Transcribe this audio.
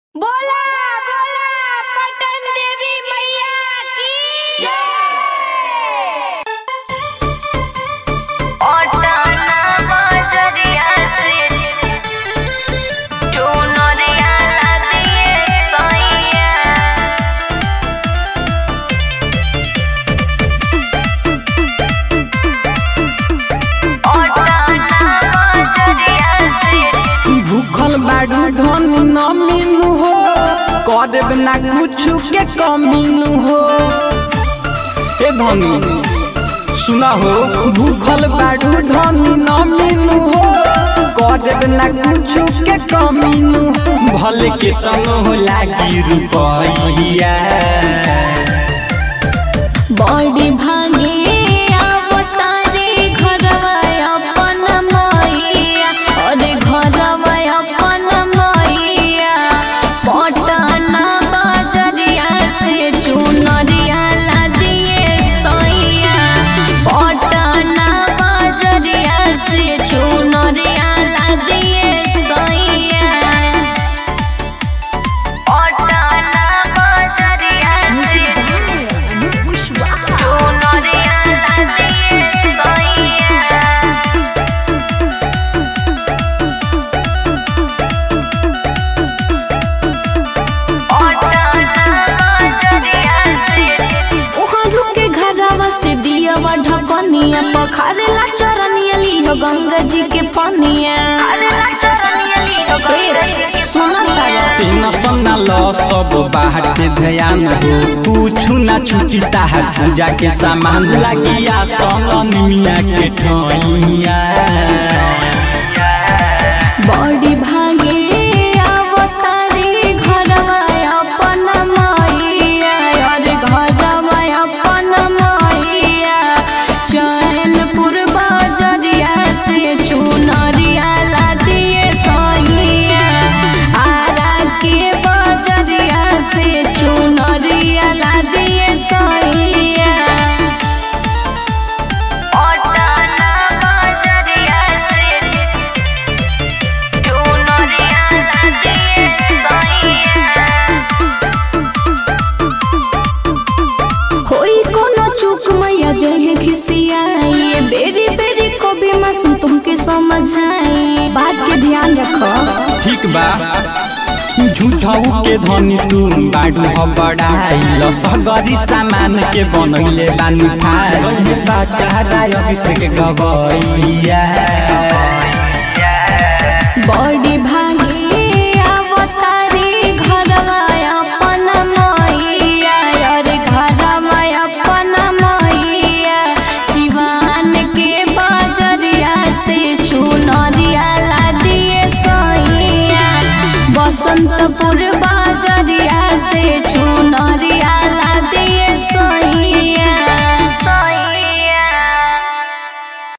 बोला बोला पटन देवी मैया की जय भूखल बाड़ू धनी न मिलू हो करब ना कुछु के कमीनू हो ए धनी सुना हो भूखल बाड़ू धनी न मिलू हो करब ना कुछु के कमीनू भले के तनो हो लागी रुपैया बड़ी भागे आवतारे घरवा अपन मैया अरे घरवा अपन मैया पटना बाजरिया से चुनरिया ला दिए सैया पटना बाजरिया से चुनरिया ला दिए सैया उहरू के घरवा से दियवा ढकनिया पखारेला चरनिया लियो गंगा जी के पनिया सुना तारा टेंशन ना लो सब बाहर के ध्यान हो कुछु ना छुटी ताहर पूजा के सामान लगिया सन मिया के ठइया बड़ी भागे आवतारे घरवा अपन मैया अरे घरवा अपन मैया चैनपुर बाजरिया से चुनरिया ला दिए सैया आरा के बाजरिया से चुनरिया ला दिए सैया होई कोनो चूक मैया जहे खिसियाई बेरी बेरी कभी मासूम तुमके समझाई बात के ध्यान रखो ठीक बा झूठाऊ के धनी तू बाडू ह बड़ाई ल सगरी सामान के बनैले बानी खाई बाचारा अभिषेक गवैया बड़ी भागे आवतारे घरवा अपन मैया अरे घरवा अपन मैया सिवान के बाजरिया से चुनरिया ला दिए सैया बसंतपुर